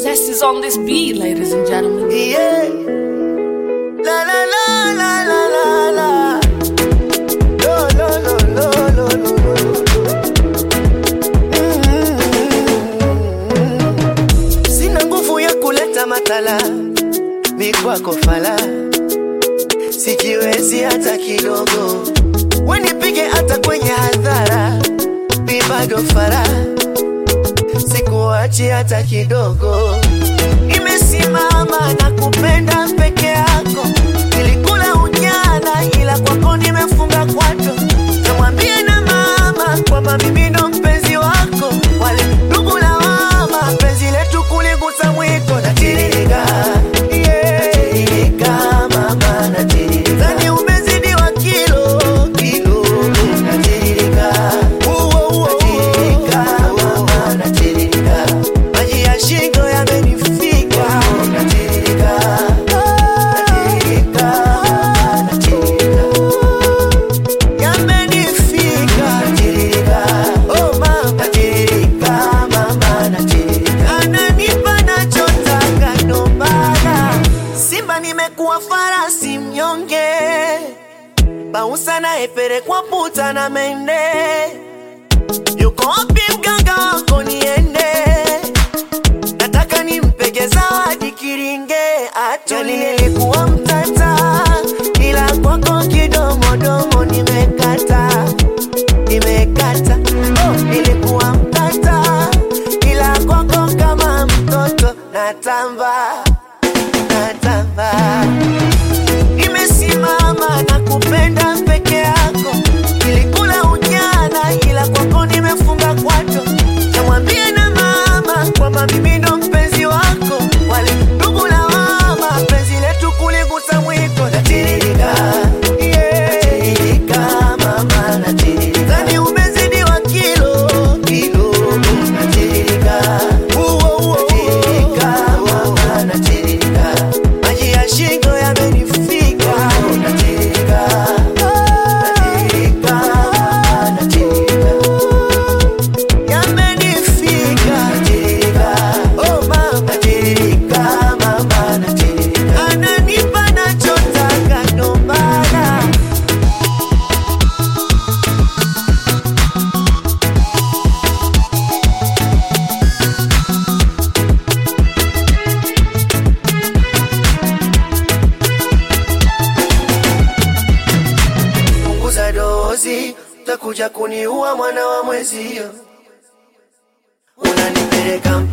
Zest is on this beat, ladies and gentlemen. Yeah. La la la la la la la. Lo lo lo lo lo lo lo. Mm. Sina nguvu ya kuleta matala, ni kwako fala, sijiwezi hata kidogo, wenipige hata kwenye hadhara, ni bado fara, sikuachi hata kidogo nimesimama na kupenda peke yako, nilikula ujana, ila kwako nimefunga kwato. Namwambie na mama kwamba mimi ndo mpenzi wako, wale ndugu na mama, penzi letu kuligusa mwiko na tiririka Tiririka, mama, natiririka. Zani umezidiwa kilo, kilo, natiririka. Uo, uo, natiririka, mama, natiririka. Maji ya shingo yamenifika, natiririka. Natiririka, natiririka. Yamenifika, natiririka. Oh, mama, natiririka, mama, natiririka. Ananipa nachotaka, ndo maana Simba nimekuwa farasi mnyonge, bausa naepelekwa puta na mende. Yuko wapi mganga wako niende? Nataka nimpege zawadi kiringe atuli. Nilikuwa mtata, ila kwako kidomodomo nimekata, nimekata. Oh, nilikuwa mtata, ila kwako kama mtoto natamba, natamba. Nimesimama na kupenda peke yako, nilikula ujana, ila kwako nimefunga kwato. Namwambie na mama kwamba mimi ndo mpenzi wako, wale ndugu na mama, penzi letu kuligusa mwiko. Natiririka, natiririka, mama, natiririka. Zani umezidiwa kilo, kilo, natiririka. Uo, uo, natiririka, mama, natiririka. Maji ya shingo yamenifika, natiririka. Natiririka, natiririka. Yamenifika, natiririka. Oh, mama, natiririka, mama, natiririka. Ananipa nachotaka, ndo maana punguza dozi, utakuja kuniua mwana wa mwezio. Unanipeleka